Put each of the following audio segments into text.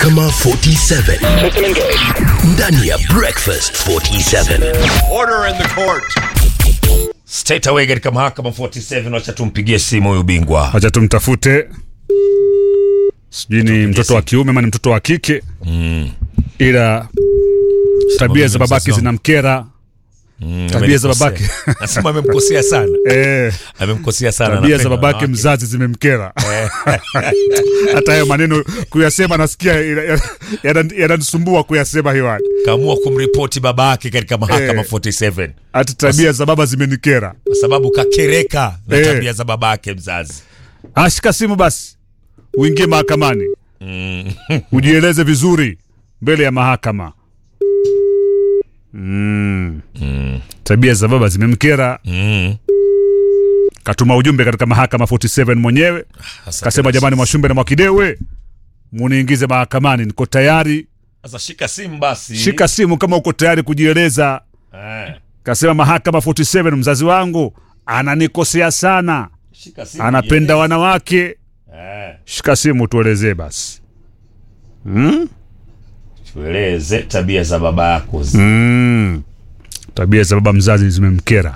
Mahakama 47 ndani ya Breakfast 47. Order in the court. Straight away katika mahakama 47 wacha tumpigie simu huyu bingwa. Wacha tumtafute, sijui ni mtoto wa kiume ama ni mtoto wa kike ila tabia za babake mzazi wangu. zinamkera. Tabia za babake Nasema amemkosea sana. eh, Amemkosea sana. tabia za anapenda babake wanawake. mzazi zimemkera. Hata hayo maneno kuyasema nasikia ina- yana- yananisumbua kuyasema hewani. Kaamua kumripoti babake katika mahakama Eh. 47 Hata tabia za baba zimenikera. kwa sababu kakereka na Eh. tabia za babake mzazi. Ashika simu basi, uingie mahakamani, ujieleze vizuri mbele ya mahakama. Mm. Tabia za baba zimemkera. Mm. Katuma ujumbe katika mahakama 47 mwenyewe, Sasa kasema jamani, Mwashumbe na Mwakidewe, muniingize mahakamani, niko tayari. Sasa shika simu basi. Shika simu kama uko tayari kujieleza. Eh. Kasema mahakama 47, mzazi wangu ananikosea sana, Shika simu. anapenda wanawake. Eh. Shika simu tuelezee basi. Mm? Tueleze tabia za baba yako. Mm. Tabia za baba mzazi zimemkera.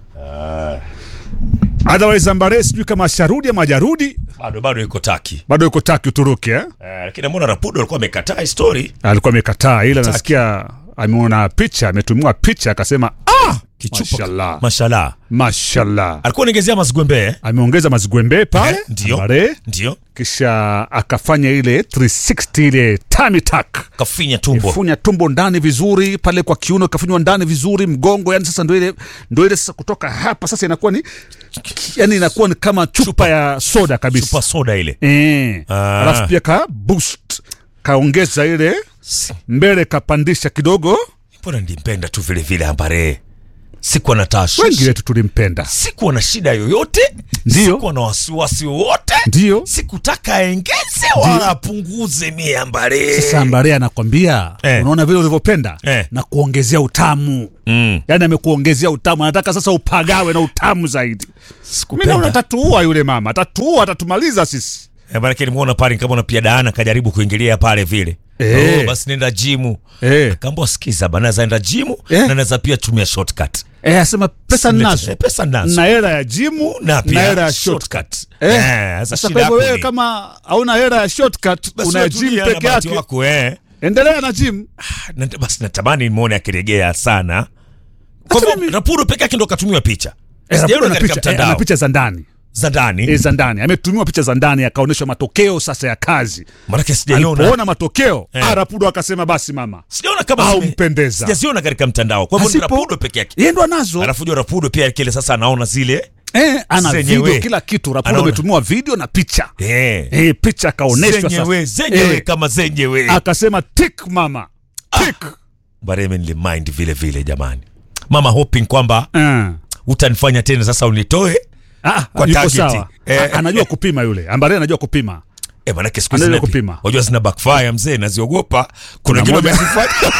Ah. Otherwise Ambare sijui kama asharudi ama hajarudi, Bado bado yuko taki. bado yuko Taki Uturuki eh? Eh, lakini mbona Rapudo alikuwa amekataa hii story? Alikuwa amekataa, ila nasikia ameona picha, ametumiwa picha akasema ah, Kichupa. mashallah, Mashallah. mashallah. Alikuwa anaongezea mazigwembe eh? Ameongeza mazigwembe pale Eh, ndio. Ambare, Ndio. kisha akafanya ile 360 ile tummy tuck Kafinya tumbo. funya tumbo ndani vizuri pale kwa kiuno kafunywa ndani vizuri mgongo yani sasa ndo ile ndo ile sasa kutoka hapa sasa inakuwa ni yani inakuwa ni kama chupa, ya soda kabisa Chupa soda ile. eh Ah. alafu pia ka boost kaongeza ile mbele kapandisha kidogo Mbona nilimpenda tu vile vile Ambare. Sikuwa na wengi tashwishi. wetu tulimpenda Sikuwa na shida yoyote. Ndio. Sikuwa na wasiwasi wowote. ndio Sikutaka aengeze wala apunguze mie Ambare. sasa ambare anakwambia Eh. unaona vile ulivyopenda Eh. na kuongezea utamu Mm. yani amekuongezea utamu anataka sasa upagawe na utamu zaidi mi naona Sikupenda. atatuua yule mama atatuua atatumaliza sisi Eh, Maanake nimeona pale kama pia Daana kajaribu kuingilia pale vile. Eh. Oh, basi nenda jimu. eh. Kaambia sikiza bana, naweza enda jimu Eh. na naweza pia tumia shortcut. Eh, asema pesa ninazo Eh, pesa ninazo. na hela ya jimu na na pia hela ya shortcut shortcut. Eh, Eh, sasa sasa shida kwa hivyo yako wewe ni- kama hauna hela ya shortcut Basi una unatulia gym na peke bahati yake wako, eh. endelea na gym Na- basi natamani nimwone akiregea sana kwa Hata hivyo mimi- Rapudo peke yake ndo katumiwa picha Eh, Sijaona Rapudo ana katika picha, eh, mtandao ana picha za ndani za ndani eh, za ndani ametumiwa picha za ndani akaonyeshwa matokeo sasa ya kazi maanake sijaiona alipoona matokeo Eh. ah, Rapudo akasema basi mama sijaona kama au zime- mpendeza sijaziona katika mtandao kwa hivyo ni Asipo- Rapudo peke yake yeye ndo anazo alafu jua Rapudo pia kile sasa anaona zile eh, ana zenyewe. video kila kitu Rapudo Anaona. ametumiwa video na picha eh, eh, picha akaonyeshwa zenyewe sasa zenyewe Eh, kama zenyewe akasema tik mama tik bareme nilimind vile vile jamani mama hoping kwamba eh. utanifanya tena sasa unitoe Ah, Kwa yuko target. sawa Eh. A- anajua kupima yule ambare anajua kupima Eh, manake siku Anaweza zina kupima. wajua zina backfire mzee naziogopa kuna Kuna wengine moja- wamezifanya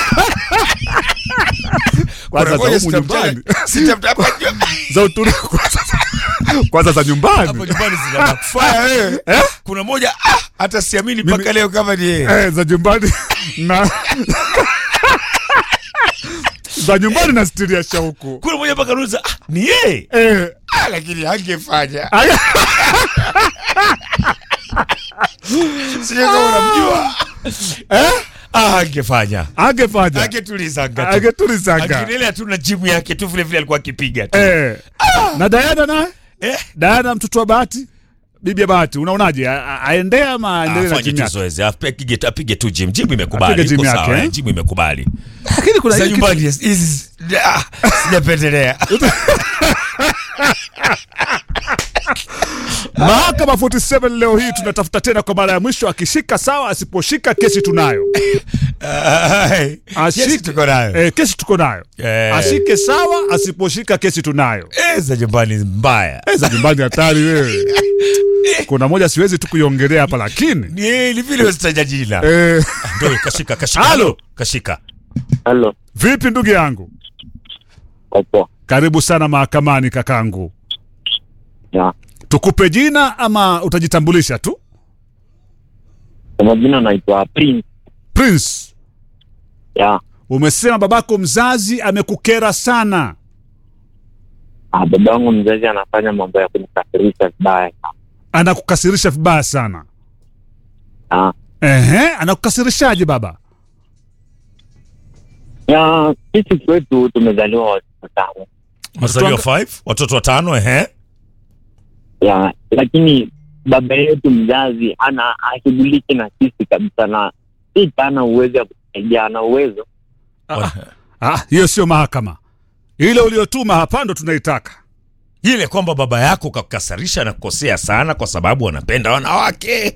kwanza za Kuna humu moja nyumbani sitamtaja- sitamtaja hapa juu. za Uturuki kwanza, kwanza za Hapo nyumbani nyumbani zina backfire eh. kuna moja ah, hata siamini mpaka leo kama ni yeye eh, za nyumbani na za nyumbani na stiri ya shauku kuna moja mpaka nauliza ah, ni yeye eh, ah, lakini hangefanya aya- sijui kama unamjua eh, ah, angefanya angefanya angetulizanga tu angetulisanga angenelea tu na jimu yake tu vile vile alikuwa akipiga tu eh. na Diana naye eh. Diana mtoto wa Bahati bibi ya Bahati unaonaje A- a- aendee ama aendelee na afanye jimu tu yake zoezi apige apige tu gym gym imekubali Apige gym iko yake, sawa eh? eh, gym imekubali lakini kuna za hiki- nyumbani hizi ah, sijapendelea Mahakama 47 leo hii tunatafuta tena kwa mara ya mwisho, akishika sawa, asiposhika kesi tunayo. Ai, Ashike- yes, tuko nayo Eh, kesi tuko nayo. Eh. Ashike sawa, asiposhika kesi tunayo. Eh, za nyumbani mbaya Eh, za nyumbani hatari wewe. Kuna moja siwezi tu kuiongelea hapa lakini ni ni vile usitaja jina eh, ndio kashika kashika Halo. halo kashika Halo, vipi ndugu yangu? opo. Karibu sana mahakamani kakangu. Ya. Tukupe jina ama utajitambulisha tu? Kwa majina naitwa Prince Prince, ya umesema babako mzazi amekukera sana. Ah, baba wangu mzazi anafanya mambo ya kunikafirisha vibaya sana. Anakukasirisha vibaya sana. Ah, Ehe, anakukasirishaje baba? ya sisi kwetu tumezaliwa watoto watano Mazaliwa 5 watoto watano ehe. ya lakini baba yetu mzazi ana ashughuliki na sisi kabisa, na si ana uwezo ya kusaidia, ana uwezo Ah, ah, hiyo sio mahakama. Ile uliotuma hapa ndo tunaitaka. Ile kwamba baba yako kakukasarisha na kukosea sana kwa sababu wanapenda wanawake.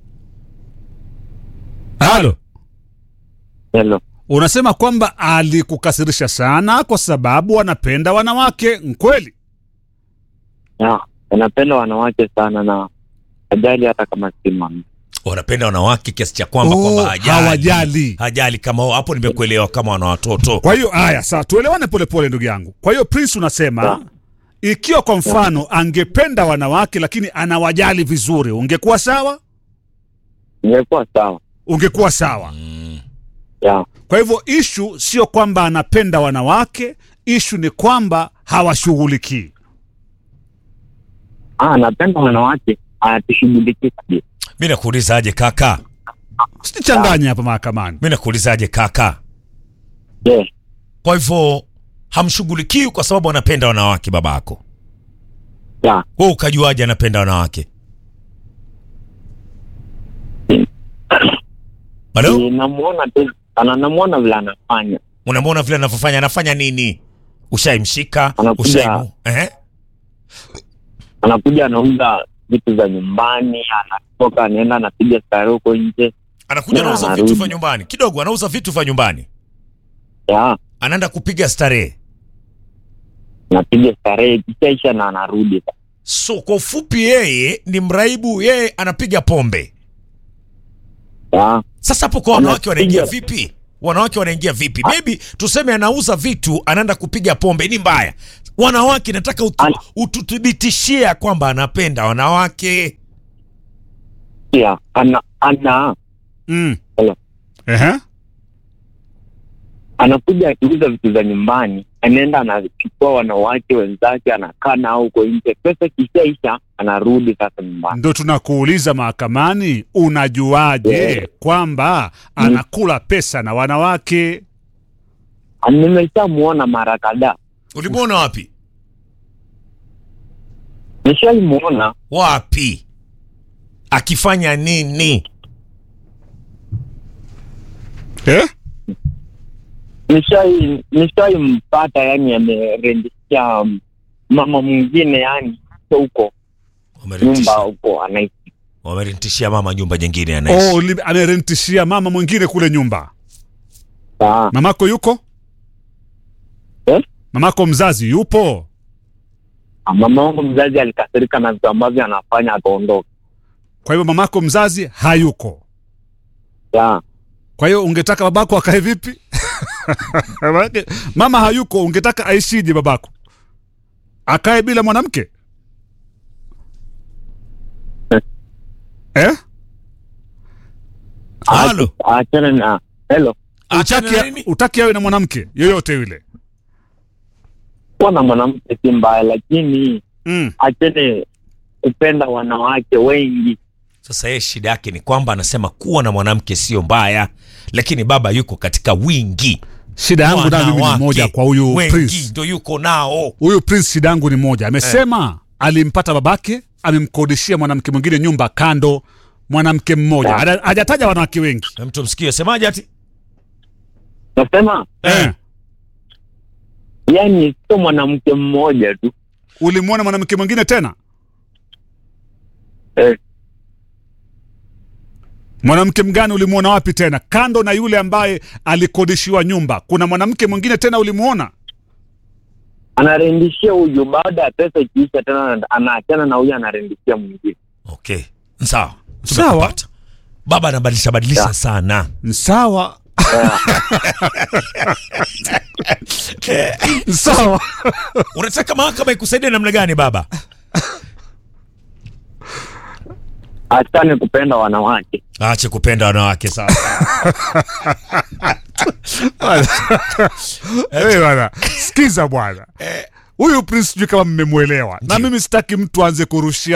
Halo, helo. unasema kwamba alikukasirisha sana kwa sababu wanapenda wanawake. Nkweli? Ya, anapenda wanawake sana na ajali hata kama si mama. Wanapenda wanawake kiasi cha kwamba Oh, kwamba hajali. hawajali. Hajali kama hapo nimekuelewa kama wana watoto. Kwa hiyo haya, sawa, tuelewane polepole ndugu yangu. Kwa hiyo Prince, unasema Ya. ikiwa kwa mfano angependa wanawake lakini anawajali vizuri, ungekuwa sawa? Ingekuwa sawa. Ungekuwa sawa. Ya, Kwa hivyo ishu sio kwamba anapenda wanawake, ishu ni kwamba hawashughulikii. ah, anapenda wanawake, anatushughulikia kabisa. Mimi nakuuliza aje kaka? Sichanganye hapa mahakamani. Mimi nakuuliza aje kaka? Yes. Kwa hivyo hamshughulikii kwa sababu anapenda wanawake babako. Ya, Wewe ukajuaje anapenda wanawake? Halo? Ni- namuona tu ana namuona vile anafanya Unamwona vile anavyofanya, anafanya nini? Ushaimshika? Anakuja- Ushaimu? Eh? anakuja anauza vitu za nyumbani, anatoka anaenda anapiga stare huko nje. Anakuja Ya, anauza anarudi. vitu vya nyumbani. Kidogo anauza vitu vya nyumbani. Ya, Anaenda kupiga starehe. anapiga starehe kishaisha na anarudi. So kwa ufupi yeye ni mraibu, yeye anapiga pombe. Ya, Sasa hapo kwa wanawake Anapiga- wanaingia vipi? Wanawake wanaingia vipi? Maybe tuseme anauza vitu, anaenda kupiga pombe, ni mbaya. Wanawake nataka utu, Ana- ututhibitishie ya kwamba anapenda wanawake. ya, ana ana Mm. Hello. Ehe. anakuja akiuza vitu za nyumbani, anaenda anachukua wanawake wenzake, anakaa nao huko nje. Pesa kishaisha, anarudi sasa nyumbani. Ndo tunakuuliza mahakamani, unajuaje Yeah. kwamba anakula pesa na wanawake? Nimeshamuona mara kadhaa, Ulimwona wapi? nishaimuona Wapi? Akifanya nini? Eh? nishai nishaimpata, yani amerendisha mama mwingine, yani huko nyumba Wamerentishia huko anaishi. wamerentishia mama nyumba nyingine anaishi. Oh, li- amerentishia mama mwingine kule nyumba. Ah, Mamako yuko? Eh? Mamako mzazi yupo? mama wangu mzazi alikasirika na vitu ambavyo anafanya, akaondoka. Kwa hivyo mamako mzazi hayuko. Ya, Kwa hiyo ungetaka babako akae vipi? Maanake mama hayuko, ungetaka aishije babako? Akae bila mwanamke? Eh? Halo. achana na helo, Achana na Utaki, nini? utaki awe na mwanamke yoyote yule? kuwa na mwanamke si mbaya, lakini Mm. achene kupenda wanawake wengi. Sasa yeye shida yake ni kwamba anasema kuwa na mwanamke sio mbaya, lakini baba yuko katika wingi. Shida yangu nayo mimi ni Wanawake moja kwa huyu wengi Prince. ndo yuko nao. Huyu Prince shida yangu ni moja. Amesema alimpata babake, amemkodishia mwanamke mwingine nyumba kando, mwanamke mmoja. Ya. Haja- Hajataja wanawake wengi. Na mtu msikie semaje ati? Nasema Eh. yani sio mwanamke mmoja tu Ulimwona mwanamke mwingine tena? eh, Mwanamke mgani ulimwona wapi tena? Kando na yule ambaye alikodishiwa nyumba, kuna mwanamke mwingine tena ulimwona? anarendishia huyu, baada ya pesa ikiisha tena anaachana na huyu, anarendishia mwingine. Okay, sawa Sawa. Tumekupata. Baba anabadilisha badilisha Ya. sana. Sawa. Sawa. Unataka mahakama ikusaidie namna gani baba? Achane kupenda wanawake, aache kupenda wanawake sasa Hey, bwana sikiza bwana huyu prince sijui kama mmemwelewa na mimi sitaki mtu aanze kurushia